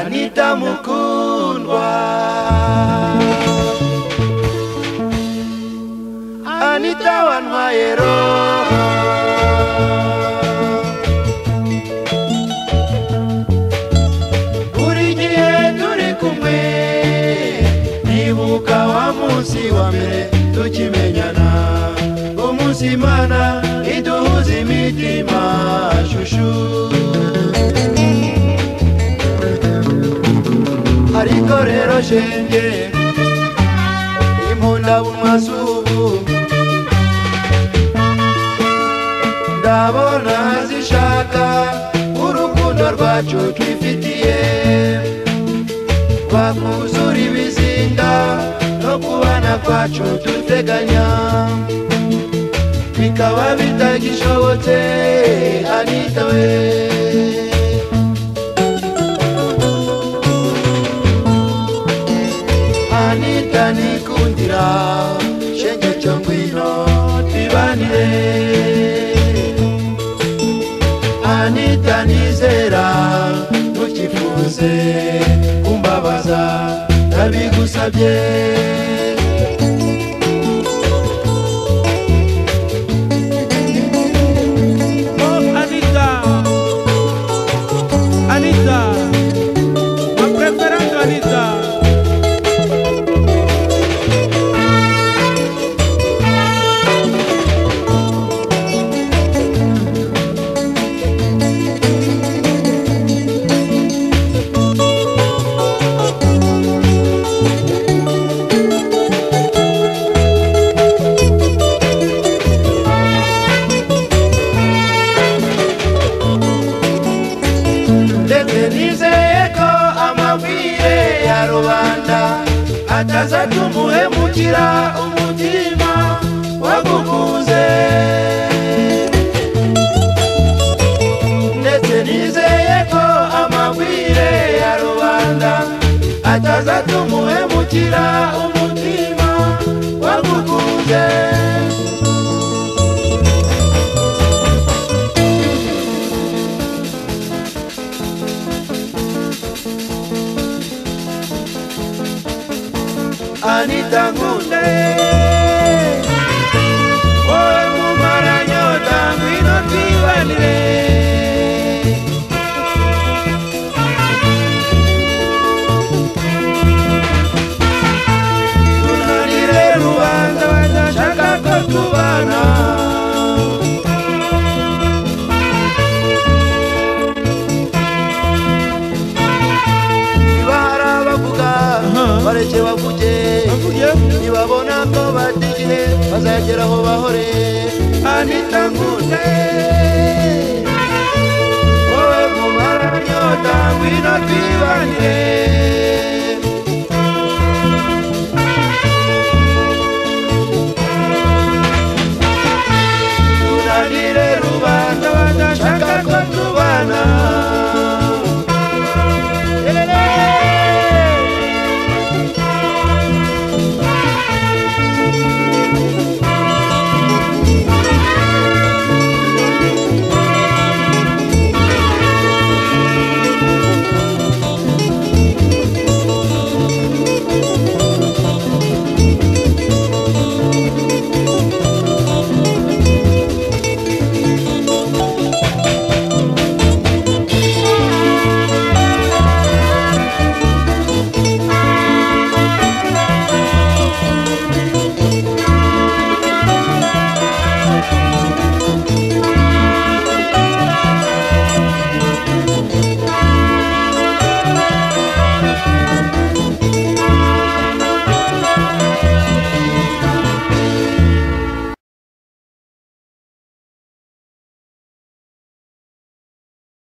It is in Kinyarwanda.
mwita mukundwa anita wantwaye roho buri gihe turi kumwe nibuka wa munsi wa mbere tukimenyana umunsi imana iduhuza imitima shushu ariko rero shenge impunda bumazubu ndabona zishaka urukundo rwacu twifitiye rwakuzura ibizinga no kubana kwacu duteganya bikaba bitagishobotse anita we anita nikundira shenge cyo ngwino tubanire anita nizera ntukifuze kumbabaza ndabigusabye Oh, Anita, Anita, ma preferendo Anita. ndetse nizeye ko amabwire ya rubanda atazatuma uhemukira umutima wagukunze ndetse nizeye ko amabwire ya rubanda atazatuma uhemukira umutima wagukunze Anita Ngunde Oe mumara nyota ngwino tibanire Tunanire rubanda badashaka ko tubana niba hari abavuga bareke bavuge nibabona ko batigire bazagera aho bahore anita nkunde wowe kumara nyota ngwino twibanire